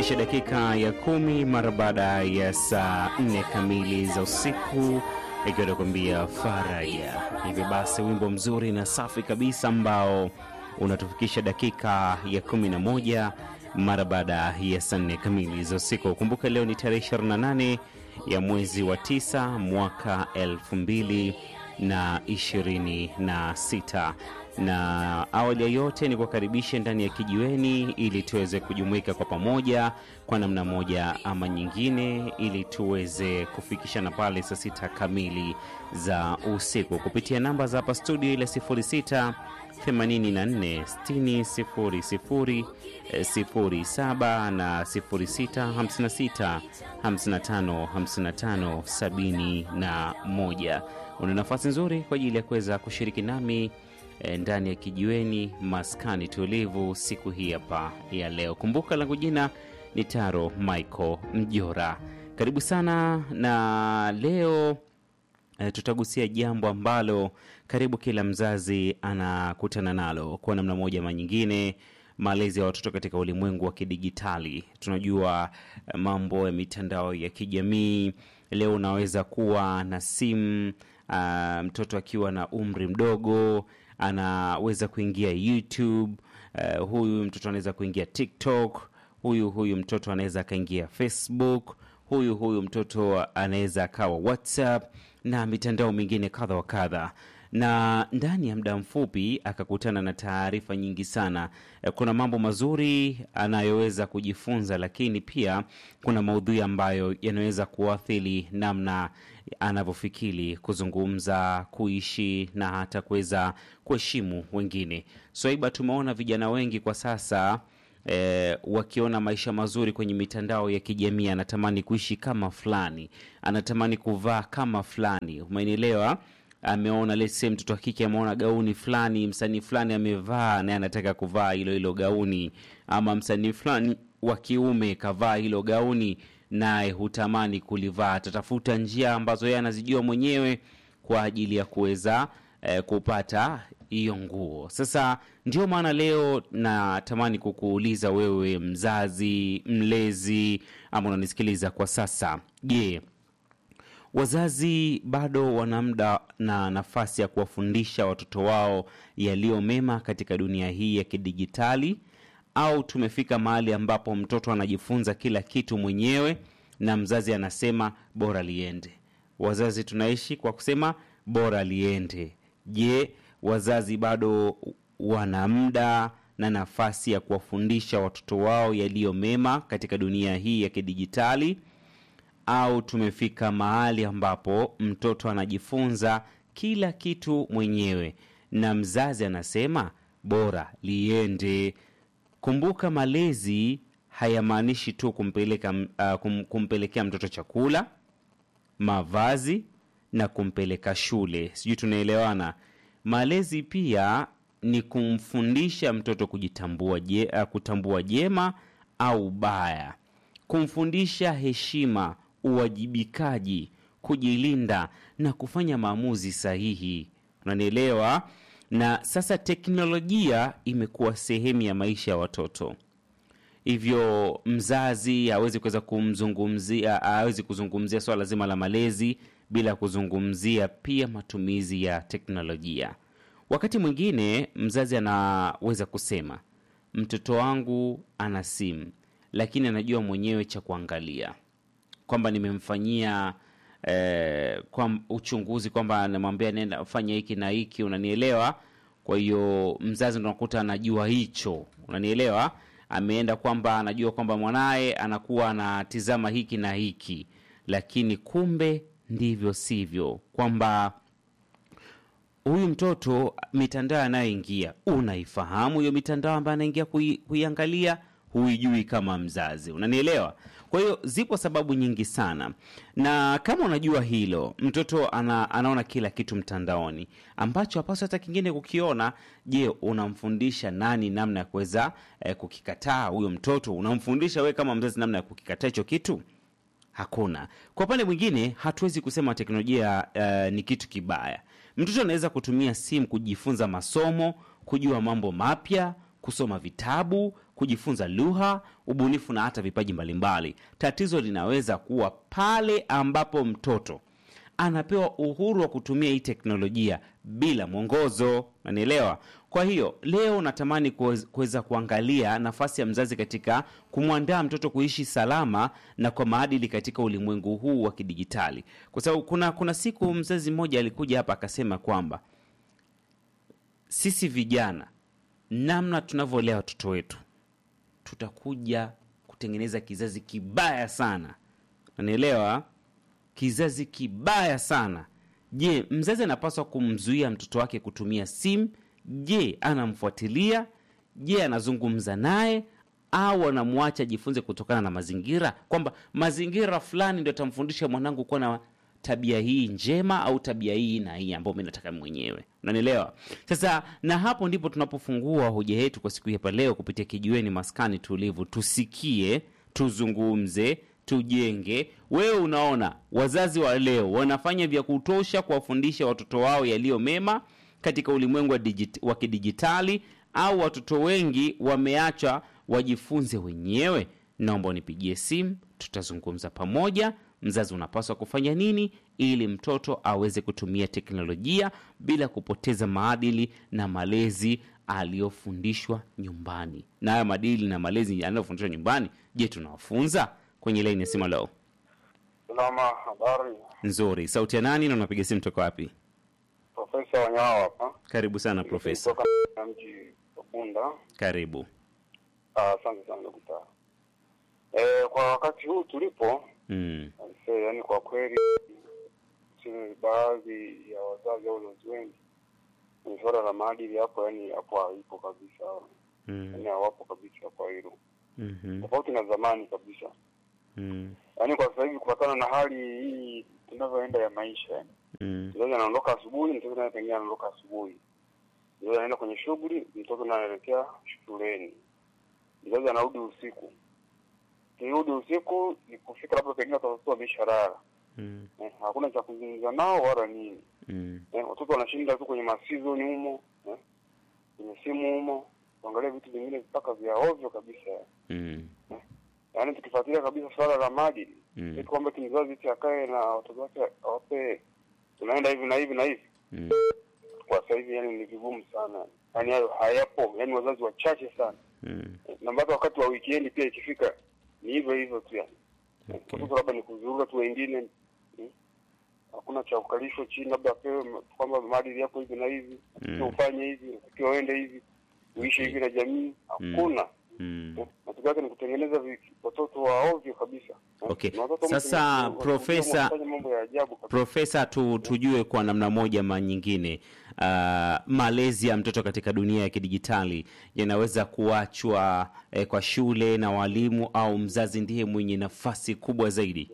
inatufikisha dakika ya kumi mara baada ya saa nne kamili za usiku, ikiwa nakuambia faraja. Hivyo basi, wimbo mzuri na safi kabisa ambao unatufikisha dakika ya kumi na moja mara baada ya saa nne kamili za usiku. Kumbuka leo ni tarehe 28 ya mwezi wa tisa mwaka elfu mbili na ishirini na sita na awali ya yote ni kukaribisha ndani ya kijiweni ili tuweze kujumuika kwa pamoja kwa namna moja ama nyingine, ili tuweze kufikishana pale saa sita kamili za usiku kupitia namba za hapa studio ile 06 84 60 00 07 na 06 56 55 55 71. Una nafasi nzuri kwa ajili ya kuweza kushiriki nami e, ndani ya kijiweni maskani tulivu siku hii hapa ya leo. Kumbuka langu jina ni Taro Michael Mjora. Karibu sana na leo e, tutagusia jambo ambalo karibu kila mzazi anakutana nalo kwa namna moja ama nyingine malezi ya watoto katika ulimwengu wa kidigitali. Tunajua eh, mambo ya mitandao ya kijamii. Leo unaweza kuwa na simu ah, mtoto akiwa na umri mdogo anaweza kuingia YouTube. eh, huyu mtoto anaweza kuingia TikTok. Huyu huyu mtoto anaweza akaingia Facebook. Huyu huyu mtoto anaweza akawa WhatsApp na mitandao mingine kadha wa kadha na ndani ya muda mfupi akakutana na taarifa nyingi sana. Eh, Kuna mambo mazuri anayoweza kujifunza, lakini pia kuna maudhui ambayo yanaweza kuathiri namna anavyofikiri, kuzungumza, kuishi na hata kuweza kuheshimu wengine. Swaiba, tumeona vijana wengi kwa sasa eh, wakiona maisha mazuri kwenye mitandao ya kijamii, anatamani kuishi kama fulani, anatamani kuvaa kama fulani, umenielewa? ameona let's say mtoto wa kike ameona gauni fulani msanii fulani amevaa naye anataka kuvaa hilo hilo gauni, ama msanii fulani wa kiume kavaa hilo gauni naye hutamani kulivaa. Atatafuta njia ambazo yeye anazijua mwenyewe kwa ajili ya kuweza eh, kupata hiyo nguo. Sasa ndio maana leo natamani kukuuliza wewe, mzazi, mlezi, ama unanisikiliza kwa sasa, je, wazazi bado wana muda na nafasi ya kuwafundisha watoto wao yaliyo mema katika dunia hii ya kidijitali, au tumefika mahali ambapo mtoto anajifunza kila kitu mwenyewe na mzazi anasema bora liende? Wazazi tunaishi kwa kusema bora liende. Je, wazazi bado wana muda na nafasi ya kuwafundisha watoto wao yaliyo mema katika dunia hii ya kidijitali au tumefika mahali ambapo mtoto anajifunza kila kitu mwenyewe na mzazi anasema bora liende? Kumbuka, malezi hayamaanishi tu kumpeleka, uh, kum, kumpelekea mtoto chakula, mavazi na kumpeleka shule. Sijui tunaelewana? Malezi pia ni kumfundisha mtoto kujitambua, je, uh, kutambua jema au baya, kumfundisha heshima uwajibikaji, kujilinda na kufanya maamuzi sahihi. Unanielewa? Na sasa teknolojia imekuwa sehemu ya maisha ya watoto, hivyo mzazi hawezi kuweza kumzungumzia, hawezi kuzungumzia swala zima la malezi bila kuzungumzia pia matumizi ya teknolojia. Wakati mwingine mzazi anaweza kusema mtoto wangu ana simu, lakini anajua mwenyewe cha kuangalia kwamba nimemfanyia eh, kwa uchunguzi kwamba namwambia nenda fanya hiki na hiki, unanielewa? Kwa hiyo mzazi ndo nakuta anajua hicho, unanielewa? Ameenda kwamba anajua kwamba mwanaye anakuwa anatizama hiki na hiki, lakini kumbe ndivyo sivyo, kwamba huyu mtoto mitandao anayoingia unaifahamu hiyo mitandao ambayo anaingia kui, kuiangalia huijui kama mzazi, unanielewa? Kwa hiyo zipo sababu nyingi sana, na kama unajua hilo, mtoto ana, anaona kila kitu mtandaoni ambacho hapaswi hata kingine kukiona. Je, unamfundisha nani namna ya kuweza eh, kukikataa huyo mtoto? Unamfundisha wewe kama mzazi namna ya kukikataa hicho kitu? Hakuna. Kwa upande mwingine, hatuwezi kusema teknolojia eh, ni kitu kibaya. Mtoto anaweza kutumia simu kujifunza masomo, kujua mambo mapya, kusoma vitabu, kujifunza lugha, ubunifu na hata vipaji mbalimbali. Tatizo linaweza kuwa pale ambapo mtoto anapewa uhuru wa kutumia hii teknolojia bila mwongozo, nanielewa. Kwa hiyo leo natamani kuwez- kuweza kuangalia nafasi ya mzazi katika kumwandaa mtoto kuishi salama na kwa maadili katika ulimwengu huu wa kidijitali, kwa sababu kuna kuna siku mzazi mmoja alikuja hapa akasema kwamba sisi vijana, namna tunavyolea watoto wetu, tutakuja kutengeneza kizazi kibaya sana, nanielewa kizazi kibaya sana. Je, mzazi anapaswa kumzuia mtoto wake kutumia simu? Je, anamfuatilia? Je, anazungumza naye au anamwacha ajifunze kutokana na mazingira, kwamba mazingira fulani ndio atamfundisha mwanangu kuwa na tabia hii njema au tabia hii na hii ambayo mi nataka mwenyewe, unanielewa? Sasa na hapo ndipo tunapofungua hoja yetu kwa siku hii hapa leo kupitia kijiweni maskani tulivu, tusikie, tuzungumze tujenge. Wewe unaona wazazi wa leo wanafanya vya kutosha kuwafundisha watoto wao yaliyo mema katika ulimwengu wa, digit, wa kidijitali au watoto wengi wameachwa wajifunze wenyewe? Naomba unipigie simu, tutazungumza pamoja. Mzazi unapaswa kufanya nini ili mtoto aweze kutumia teknolojia bila kupoteza maadili na malezi aliyofundishwa nyumbani? Na haya maadili na malezi aliyofundishwa nyumbani, je, tunawafunza? Kwenye laini ya simu leo Salama, habari. nzuri. Sauti ya nani na unapiga simu toka wapi? Profesa Wanyawa hapa Karibu sana profesa. kutoka na mji wa Bunda. Karibu. Ah, Asante sana dokta. Eh, kwa wakati huu tulipo Mm. aisee, yani kwa kweli tuseme baadhi ya wazazi au wazazi wengi ni suala la maadili hapo, yani hapo haipo kabisa, Mm. yani hawapo kabisa kwa hilo, Mhm. tofauti na zamani kabisa. Mm. Yani kwa sasa hivi kufatana na hali hii tunavyoenda ya maisha yani Mm. mzazi anaondoka asubuhi, mtoto naye pengine anaondoka asubuhi, mzazi anaenda kwenye shughuli, mtoto naye anaelekea shuleni, mzazi anarudi usiku. Kirudi usiku ni kufika labda pengine watoto wameshalala, Mm. eh, hakuna cha kuzungumza nao wala nini Mm. eh, watoto wanashinda tu kwenye masizoni humo eh, kwenye simu humo, kuangalia vitu vingine mpaka vya ovyo kabisa. Mm. Yaani tukifuatilia kabisa swala la maadili Mm. eti kwamba kimzazi eti akae na watoto wake awape tunaenda hivi na hivi na hivi Mm. kwa sasa hivi yani ni vigumu sana, yani hayo hayapo, yani wazazi wachache sana, Mm. na mpaka wakati wa weekend pia ikifika ni hivyo hivyo tu yani Okay. watoto labda ni kuzurura tu wengine mm, hakuna cha kukalishwa chini, labda apewe ma- kwamba maadili yako hivi na hivi, Mm. mm. ufanye hivi, ukiwa uende hivi, uishi hivi na jamii, hakuna Mm. Eh, matokeo yake ni kutengeneza vi- watoto wa ovyo kabisa. Eh, Okay. na watoto Sasa, mtu- Profesa- wanafanya mambo ya ajabu kabisa. Profesa, tu, tujue kwa namna moja ama nyingine, uh, malezi ya mtoto katika dunia ya kidijitali yanaweza kuachwa eh, kwa shule na walimu au mzazi ndiye mwenye nafasi kubwa zaidi?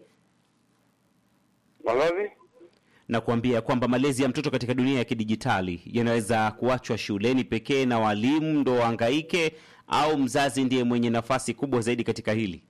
Malazi na kuambia kwamba malezi ya mtoto katika dunia ya kidijitali yanaweza kuachwa shuleni pekee na walimu ndo wahangaike, au mzazi ndiye mwenye nafasi kubwa zaidi katika hili?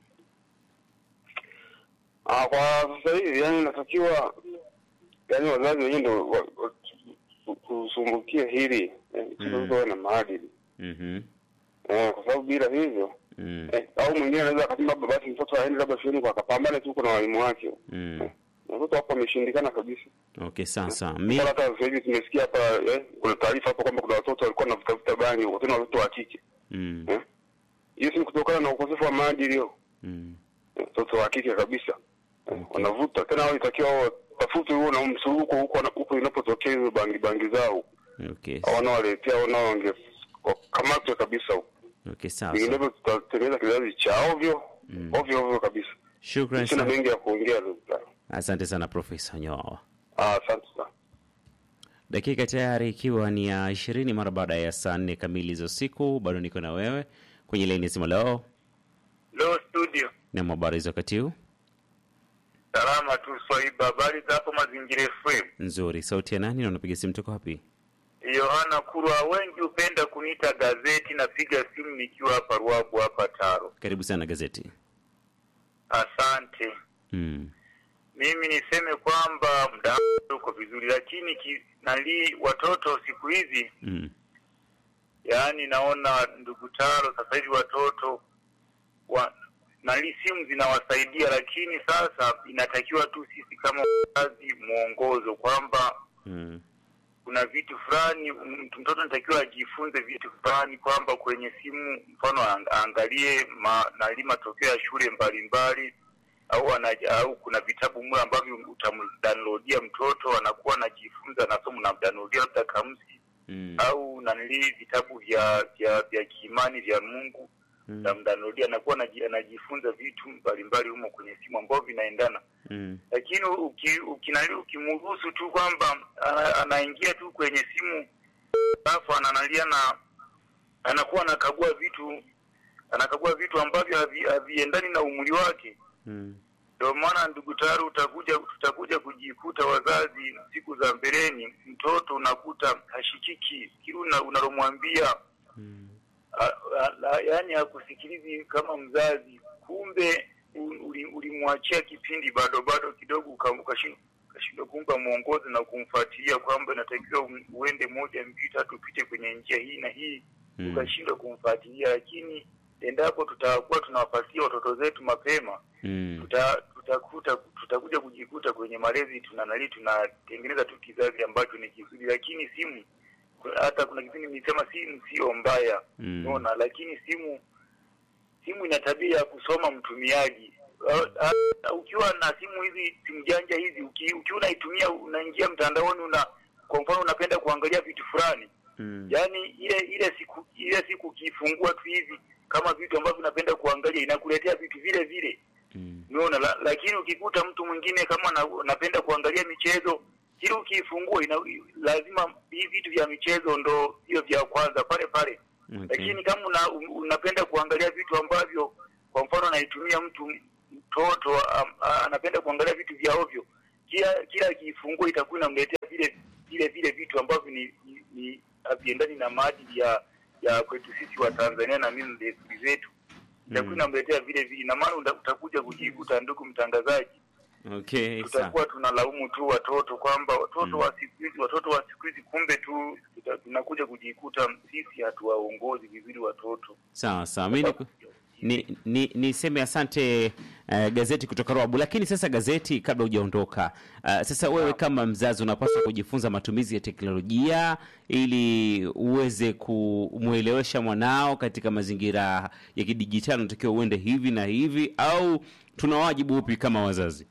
Ah, kwa sasa hivi yani inatakiwa yani wazazi wenyewe ndio wa- wa- tu- tusumbukie hili eh, Mm. tuwe na maadili Mhm. eh, kwa sababu bila hivyo Mm. eh, au mwingine anaweza akasema labda basi mtoto aende labda shuleni kwa akapambane tu huko na walimu wake Mm. Na watoto hapo wameshindikana kabisa. Okay, sasa mi Kwa hata sasa hivi tumesikia hapa eh, kuna taarifa hapo kwamba kuna watoto walikuwa wanavuta vuta bangi huko, tena watoto wa kike mm. eh. Hiyo si ni kutokana na ukosefu wa maadili hiyo, Mm. Eh, watoto wa kike kabisa eh, Okay. wanavuta tena, wao itakiwa wao watafute huo na msuruko huko wana- huko inapotokea hizo bangi bangi zao, Okay. au wanaowaletea wanao wange wakamatwe kabisa huko, Okay, sasa vinginevyo tutatengeneza kizazi cha ovyo Mm. ovyo ovyo kabisa. shukran Sina sana, mengi ya kuongea dokta. asante sana Profesa Nyawa. Ah, asante sana. Dakika tayari ikiwa ni ya ishirini mara baada ya saa nne kamili za usiku, bado niko na wewe kwenye laini ya simu leo Leo studio na habari za wakati huu salama tu Swaiba, habari za hapo Mazingira FM. nzuri. Sauti ya nani na unapiga simu toka wapi? Yohana Kurwa, wengi hupenda kuniita gazeti. Napiga simu nikiwa hapa Ruabu hapa Taro. Karibu sana gazeti. Asante. Mm. Mimi niseme kwamba muda wangu uko vizuri, lakini ki, nali watoto siku hizi Mm. yaani naona ndugu Taro, sasa hivi watoto wa nali simu zinawasaidia, lakini sasa inatakiwa tu sisi kama wazazi mwongozo kwamba Mm. kuna vitu fulani m- mtoto anatakiwa ajifunze vitu fulani, kwamba kwenye simu mfano ang- aangalie ma, nali matokeo ya shule mbalimbali au ana, au kuna vitabu mle ambavyo utamdownloadia mtoto anakuwa anajifunza anasoma, unamdownloadia labda kamsi Mm. au nanili vitabu vya vya vya kiimani vya Mungu Mm. namdownloadia, anakuwa anaji- anajifunza vitu mbalimbali humo kwenye simu ambavyo vinaendana Mm. lakini uki- ukinali- ukimruhusu tu kwamba ana- anaingia tu kwenye simu alafu ananalia na anakuwa anakagua vitu anakagua vitu ambavyo havi- haviendani na umri wake Mm. ndio maana ndugu Taru, utakuja tutakuja kujikuta wazazi siku za mbeleni, mtoto unakuta hashikiki kile una- unalomwambia Mm. a- a- a- yaani hakusikilizi kama mzazi, kumbe u- uli- ulimwachia kipindi bado bado kidogo, uka- ukashindwa ukashindwa kumpa mwongozo na kumfuatilia kwamba inatakiwa u- uende moja mbili tatu upite kwenye njia hii na hii Mm. ukashindwa kumfuatilia. Lakini endapo tutakuwa tunawafuatilia watoto zetu mapema Mm. tuta, tutakuta tutakuja kujikuta kwenye malezi tunanali tunatengeneza tu kizazi ambacho ni kizuri, lakini simu hata kuna kipindi nilisema simu sio mbaya Mm. unaona, lakini simu simu ina tabia ya kusoma mtumiaji. Ah, ah, Ukiwa na simu hizi simu janja hizi, uki- ukiwa unaitumia unaingia mtandaoni, una kwa mfano unapenda kuangalia vitu fulani Mm. yaani ile ile siku ile siku ukiifungua tu hivi kama vitu ambavyo unapenda kuangalia inakuletea vitu vile vile Mm. umeona la, lakini ukikuta mtu mwingine kama na, napenda kuangalia michezo kile ukiifungua ina, lazima hivi vitu vya michezo ndo hiyo vya kwanza pale pale Okay. lakini kama una, unapenda kuangalia vitu ambavyo kwa mfano anaitumia mtu mtoto am- a- anapenda kuangalia vitu vya ovyo kila kila akiifungua itakuwa inamletea vile vile vile vitu ambavyo ni, ni, ni haviendani na maadili ya ya kwetu sisi wa Tanzania na mimi desturi zetu itakuwa Mm. inamletea vile vile na maana uta- utakuja kujikuta ndugu mtangazaji Okay, sawa. tutakuwa tunalaumu tu watoto kwamba watoto Mm. wa siku hizi watoto wa siku hizi kumbe tu tuta- tunakuja kujikuta sisi hatuwaongozi vizuri watoto Sawa sawa. Mimi niku- ni, ni, niseme asante uh, gazeti kutoka Rwabu. Lakini sasa gazeti, kabla hujaondoka, uh, sasa wewe kama mzazi unapaswa kujifunza matumizi ya teknolojia ili uweze kumwelewesha mwanao katika mazingira ya kidijitali, unatakiwa uende hivi na hivi, au tuna wajibu upi kama wazazi?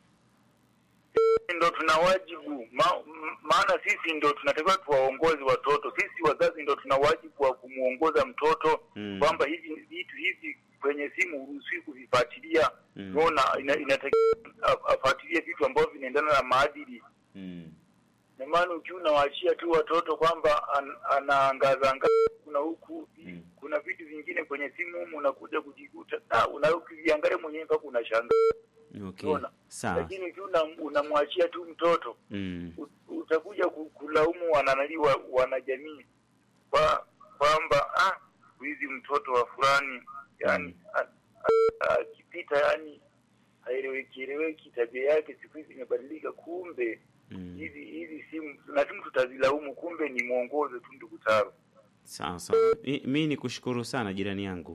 ndo tuna wajibu ma, m- maana sisi ndo tunatakiwa tuwaongozi watoto sisi wazazi ndo tuna wajibu wa kumwongoza mtoto Mm. kwamba hivi vitu hivi kwenye simu huruhusiwi kuvifuatilia Mm. unaona ina, inatakiwa a- afuatilie vitu ambavyo vinaendana na maadili Mm. na maana ukiwa unawaachia tu watoto kwamba an, anaangaza angaza kuna huku Mm. kuna vitu vingine kwenye simu humu unakuja kujikuta na una ukiviangalia mwenyewe mpaka unashangaa Okay, unaona sawa. lakini ukiwa una- unamwachia tu mtoto Mm. u- utakuja ku- kulaumu wananali wa, wanajamii kwa kwamba ah siku hizi mtoto wa fulani yani a- a- akipita yani haeleweki eleweki tabia yake siku hizi imebadilika kumbe Mm. hizi hizi simu na simu tutazilaumu kumbe ni mwongozo tu ndugu Taro Sawa sawa. Mi- Mi ni kushukuru sana jirani yangu,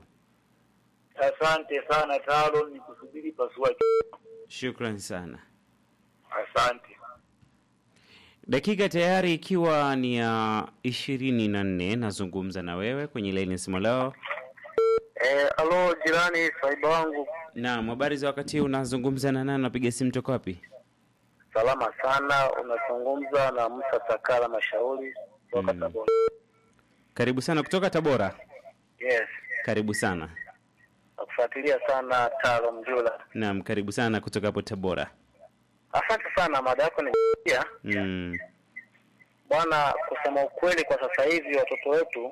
asante sana Taro ni kusubiri pasuaji shukran sana. asante Dakika tayari ikiwa ni ya ishirini na nne nazungumza na wewe kwenye laini ya simu leo. Eh, alo jirani, saiba wangu, Naam, habari za wakati huu, unazungumza na nani? Napiga simu toka wapi? salama sana. Unazungumza na Musa Takala Mashauri kutoka Mm. Tabora. Karibu sana kutoka Tabora. Yes, Karibu sana. nakufuatilia sana Taro Mjula. Naam, karibu sana kutoka hapo Tabora. Asante sana, mada yako nimesikia Mm. bwana. Kusema ukweli, kwa sasa hivi watoto wetu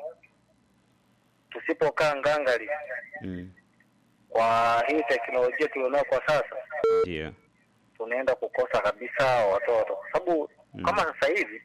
tusipokaa ngangari Mm. kwa hii teknolojia tulionayo kwa sasa, Ndio. tunaenda kukosa kabisa watoto, kwa sababu Mm. kama sasa hivi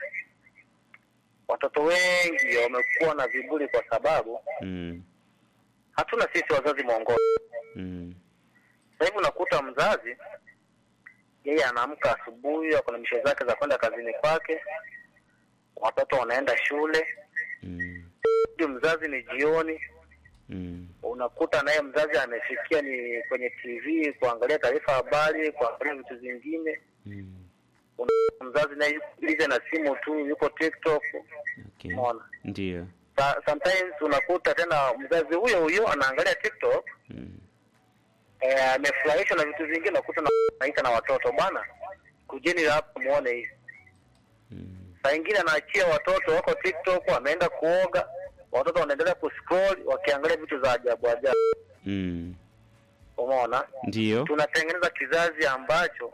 watoto wengi wamekuwa na viburi kwa sababu Mm. hatuna sisi wazazi mwongozo. Mm. Sasa hivi unakuta mzazi yeye anaamka asubuhi, ako na mishe zake za kwenda kazini kwake, watoto wanaenda shule, Mm. ikirudi mzazi ni jioni, Mm. unakuta naye mzazi amefikia ni kwenye TV kuangalia taarifa habari, kuangalia vitu vingine. Mm. Mzazi naye yuko busy na simu tu, yuko TikTok. Okay. Umeona? Ndio. Sa- Sometimes unakuta tena mzazi huyo huyo anaangalia TikTok Mm. eh, amefurahishwa na vitu vingine, unakuta na- naita na watoto bwana, kujeni hapa muone hii. Mm. Saa ingine anaachia watoto wako TikTok, wameenda kuoga, watoto wanaendelea kuscroll wakiangalia vitu za ajabu ajabu. Mm. Umeona? Ndio. tunatengeneza kizazi ambacho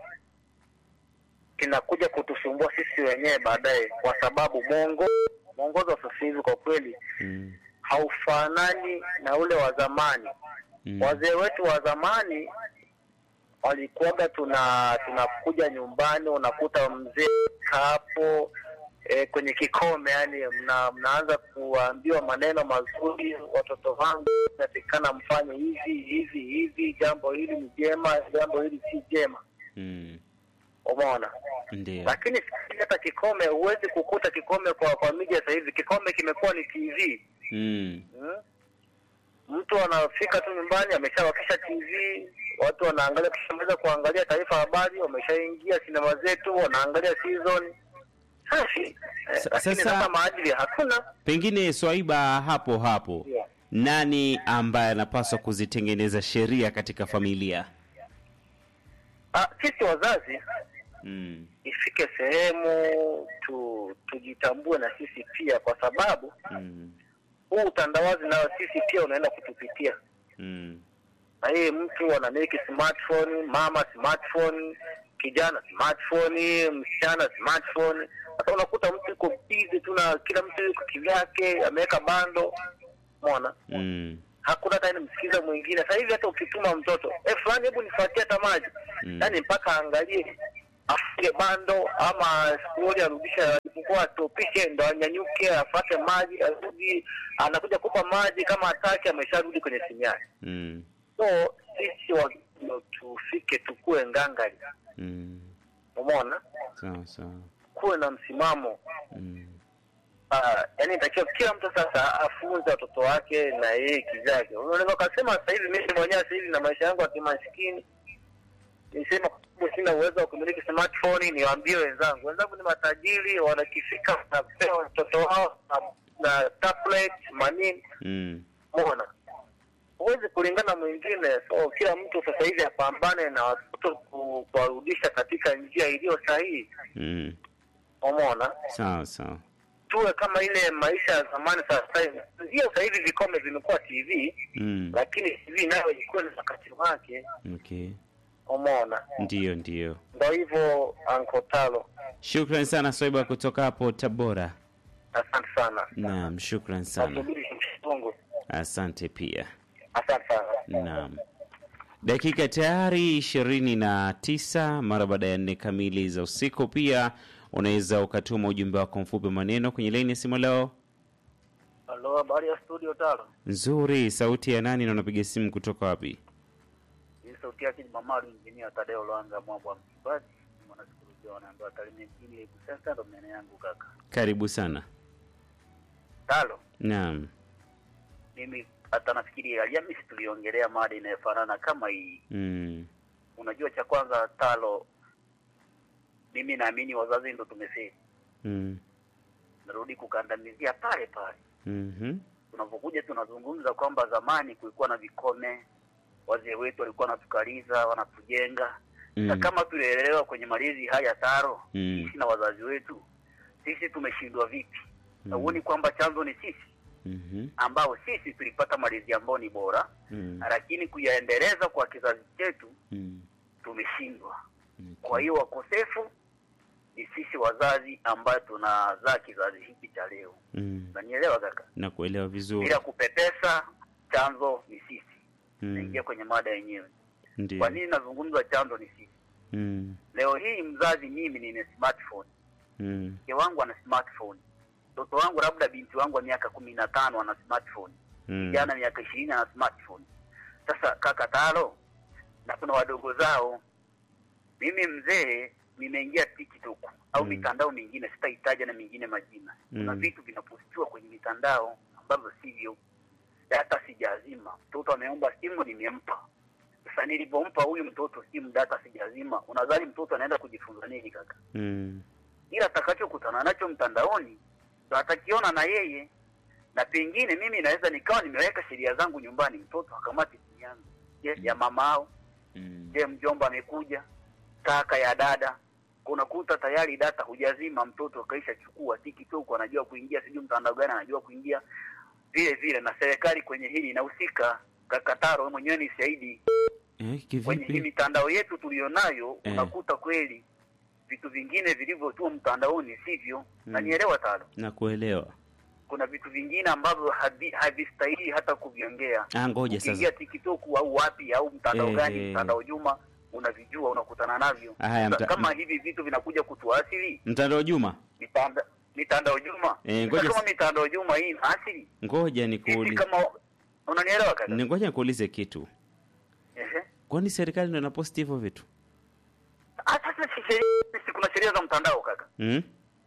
kinakuja kutusumbua sisi wenyewe baadaye, kwa sababu mwongozo mwongozo wa sasa hivi kwa kweli Mm. haufanani na ule wa zamani. Mm. Wazee wetu wa zamani walikuwaga tuna tunakuja nyumbani, unakuta mzee hapo e, kwenye kikome, yani mna, mnaanza kuambiwa maneno mazuri, watoto wangu natikana mfanye hivi hivi hivi, jambo hili ni jema, jambo hili si jema. Mm. Umeona? Ndio. Lakini sasa hivi hata kikome huwezi kukuta kikome kwa kwa media sasa hivi, kikome kimekuwa ni TV. Mm. Hmm? Mtu anafika tu nyumbani ameshawakisha TV, watu wanaangalia, kishamaliza kuangalia taarifa habari, wameshaingia sinema zetu, wanaangalia season safi. Eh, Sa- lakini sasa- sasa maadili hakuna. Pengine Swaiba, hapo hapo, Yeah. nani ambaye anapaswa kuzitengeneza sheria katika familia? Ah, sisi wazazi Mm. ifike sehemu tu, tujitambue na sisi pia, kwa sababu Mm. huu utandawazi nao sisi pia unaenda kutupitia. Mm. na hii mtu anamiliki smartphone, mama smartphone, kijana smartphone, msichana smartphone. Sasa unakuta mtu yuko busy tu na kila mtu yuko kivyake, ameweka bando, umeona, Mm. hakuna hata nimsikiza mwingine. Sasa hivi hata ukituma mtoto eh, fulani, hebu nifuatie hata maji Mm. yaani mpaka aangalie afunge bando ama skuli arudishe, alipokuwa atopishe ndo anyanyuke afate maji, arudi, anakuja kupa maji, kama hataki amesharudi kwenye simu yake. Mm. So sisi wa, tufike tukue ngangari, Mm. umeona, Sawa sawa. kuwe na msimamo Mm. uh, yani itakiwa kila mtu sasa afunze watoto wake na yeye kivyake. Unaweza ukasema sasa hivi mimi mwenyewe sasa hivi na maisha yangu ya kimaskini nisema kwa sababu sina uwezo wa kumiliki smartphone, niwaambie wenzangu, wenzangu ni matajiri, wanakifika wanapewa watoto wao na, na tablet manini, Mm. umeona huwezi kulingana mwingine. So kila mtu sasa hivi apambane na watoto ku- kuwarudisha katika njia iliyo sahihi, Mm. umeona. Sawa sawa. Tuwe kama ile maisha ya zamani. Sasa hivi ndio sasa hivi vikome vimekuwa TV, Mm. lakini TV nayo ilikuwa na wakati wake, Okay. umeona. Ndio ndio. Ndo hivyo Uncle Talo, Shukran sana Swaiba kutoka hapo Tabora. asante sana. Naam, shukran sana. Nasubiri mshungu, Asante pia. asante sana. Naam. Dakika tayari ishirini na tisa mara baada ya nne kamili za usiku. Pia unaweza ukatuma ujumbe wako mfupi maneno kwenye laini ya simu leo. Halo, habari ya studio Talo? Nzuri, sauti ya nani na unapiga simu kutoka wapi? Hii sauti yake ni Mamaru Injinia Tadeo Lwanga Mwabwa Msibaji, mwanasikolojia wanaambiwa Tarime mjini Lebu Center, ndo maeneo yangu kaka. Karibu sana. Talo, Naam. mimi hata nafikiri Alhamisi tuliongelea mada inayofanana kama hii. Mm. Unajua, cha kwanza Talo, mimi naamini wazazi ndo tumefeli, Mm. narudi kukandamizia pale pale Mhm. tunapokuja tunazungumza kwamba zamani kulikuwa na vikome, wazee wetu walikuwa wanatukaliza, wanatujenga na Mm. kama tulielewa kwenye malezi haya Taro, Mm. sisi na wazazi wetu, sisi tumeshindwa vipi? Na Mm. huoni kwamba chanzo ni sisi Mhm. ambao sisi tulipata malezi ambayo ni bora, Mm. lakini kuyaendeleza kwa kizazi chetu Mm. tumeshindwa. Okay. Kwa hiyo wakosefu ni sisi wazazi ambayo tunazaa kizazi hiki cha leo. Mm. Unanielewa kaka? Nakuelewa vizuri. Bila kupepesa, chanzo ni sisi. Mm. Naingia kwenye mada yenyewe. Ndio. Kwa nini nazungumza chanzo ni sisi? Mm. Leo hii mzazi, mimi nina smartphone, Mm. mke wangu ana smartphone, mtoto wangu labda binti wangu wa miaka kumi na tano ana smartphone, Mm. kijana miaka ishirini ana smartphone. Sasa kaka Talo, na kuna wadogo zao. Mimi mzee nimeingia TikTok au Mm. mitandao mingine, sitahitaja na mingine majina. Kuna Mm. vitu vinapostiwa kwenye mitandao ambavyo sivyo. Data sijazima, mtoto ameomba simu, nimempa. Sasa nilipompa huyu mtoto simu, data sijazima, unadhani mtoto anaenda kujifunza nini kaka? Mm. ila atakachokutana nacho mtandaoni ndo atakiona na yeye, na pengine mimi naweza nikawa nimeweka sheria zangu nyumbani, mtoto akamati simu yangu, je, ya mamao, Mm. je, mjomba amekuja, kaka ya dada, unakuta tayari data hujazima, mtoto akaisha chukua TikTok, anajua kuingia, sijui mtandao gani anajua kuingia. Vile vile na serikali kwenye hili inahusika. Kakataro wewe mwenyewe ni shahidi Eh, kwenye hii kivipi? mitandao yetu tuliyonayo Eh. unakuta kweli vitu vingine vilivyotua mtandaoni sivyo. Mm. Nanielewa talo, Nakuelewa. kuna vitu vingine ambavyo havi- havistahili hata kuviongea. Ah, ngoja Ukiingia sasa. TikTok au wapi au mtandao Eh, gani, eh. mtandao Juma, unavijua unakutana navyo. Haya, Sasa mta- kama hivi vitu vinakuja kutuasili Mtandao Juma, mitanda, mitandao Juma, Eh, Sasa ngoja kama s- mitandao Juma hii inaasili ngoja sisi nikuulize. kama unanielewa kaka? Ni ngoja nikuulize kitu. Ehe. Kwani serikali ndio inaposti hivyo vitu? Ah, sasa si sheria, si kuna sheria za mtandao kaka, Mm?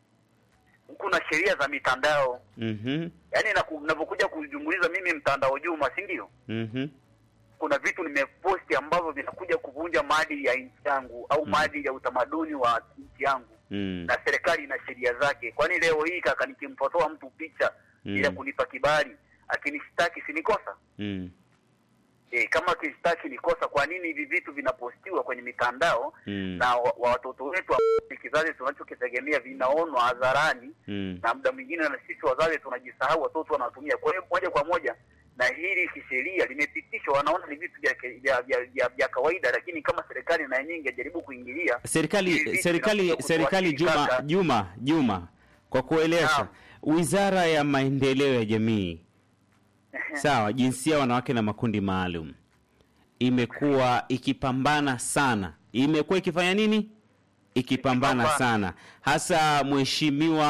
kuna sheria za mitandao Mhm. yaani naku- navyokuja kujumuliza mimi mtandao Juma, si ndio? Mhm. Kuna vitu nimeposti ambavyo vinakuja kuvunja maadili ya nchi yangu au Mm. maadili ya utamaduni wa nchi yangu, Mm. na serikali ina sheria zake. Kwani leo hii kaka, nikimpotoa mtu picha Mm. bila kunipa kibali, akinishtaki si ni kosa? Mm. E, kama kishtaki ni kosa, kwa nini hivi vitu vinapostiwa kwenye mitandao Mm. na wa, wa watoto wetu ambao ni kizazi tunachokitegemea vinaonwa hadharani Mm. na muda mwingine na sisi wazazi tunajisahau, watoto wanatumia. Kwa hiyo moja kwa moja na hili kisheria limepitishwa, wanaona ni vitu vya, vya, vya, vya, vya kawaida, lakini kama serikali na yenyewe ingejaribu kuingilia hivi Serikali vitu serikali vinakuja serikali Juma kutuathiri Juma Juma kwa kueleza Naam. Wizara ya Maendeleo ya Jamii sawa, jinsia, wanawake na makundi maalum imekuwa ikipambana sana, imekuwa ikifanya nini? Ikipambana Ikipambana. sana, hasa mheshimiwa